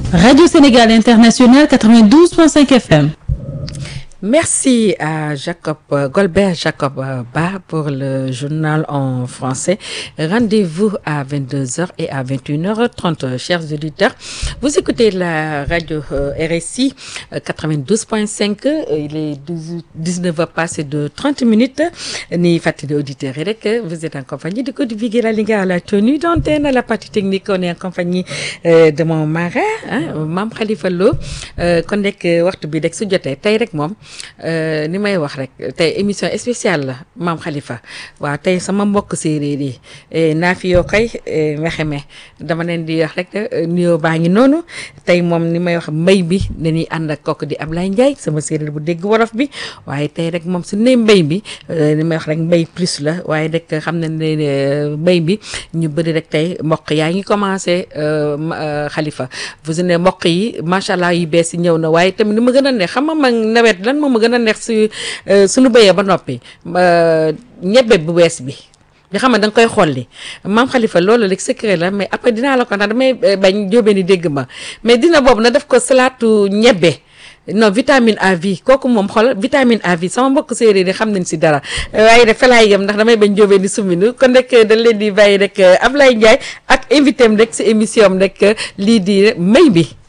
Radio Sénégal International 92.5 FM. Merci à Jacob euh, Golbert Jacob euh, Ba pour le journal en français. Rendez-vous à 22h et à 21h30, euh, chers auditeurs. Vous écoutez la radio euh, RSI euh, 92.5. euh, Il est 19h passé de 30 minutes. Ni fatigué auditeurs et rek, vous êtes en compagnie de Code Viguera Linga à la tenue d'antenne, à la partie technique. On est en compagnie euh, de mon marin, hein, Mam Khalifa Lo. Euh, kon nekk waxtu bi rek su jotee tey rek moom euh, ni may wax rek tey émission spéciale la maam Khalifa waaw tey sama mbokk séeréer yi eh, naa fi yoo koy eh, mexeme dama leen di wax rek eh, nuyoo baa ngi noonu tey moom ni may wax mbay bi dañuy ànd ak kooku di Ablaye Ndiaye sama séeréer bu dégg wolof bi waaye tey rek moom su ne mbay bi eh, ni may wax rek mbay plus la waaye rek xam na ne eh, mbay bi ñu bëri rek tey mboq yaa ngi commencé euh, ma- euh, Khalifa vous ne mboq yi macha allah yu bees yi ñëw na waaye tamit ni ma gën a neex xam nga man nawet lan moo ma gën a neex su suñu béyee ba noppi euh, ñebbe bu bees bi nga xam ne da nga koy xolli maam Khalifa loolu rek secret la mais après dinaa la ko ndax damay eh, bañ jóobee ni dégg ma mais dina boobu na def ko salaatu ñebbe non vitamine A vie kooku moom xool vitamine A vie sama mbokk séeréer yi xam nañ si dara waaye rek fa laay yem ndax damay bañ jóobee ni suminu kon rek dañ leen di bàyyi rek Ablaye Ndiaye ak invité am rek si émission am rek lii di mbay bi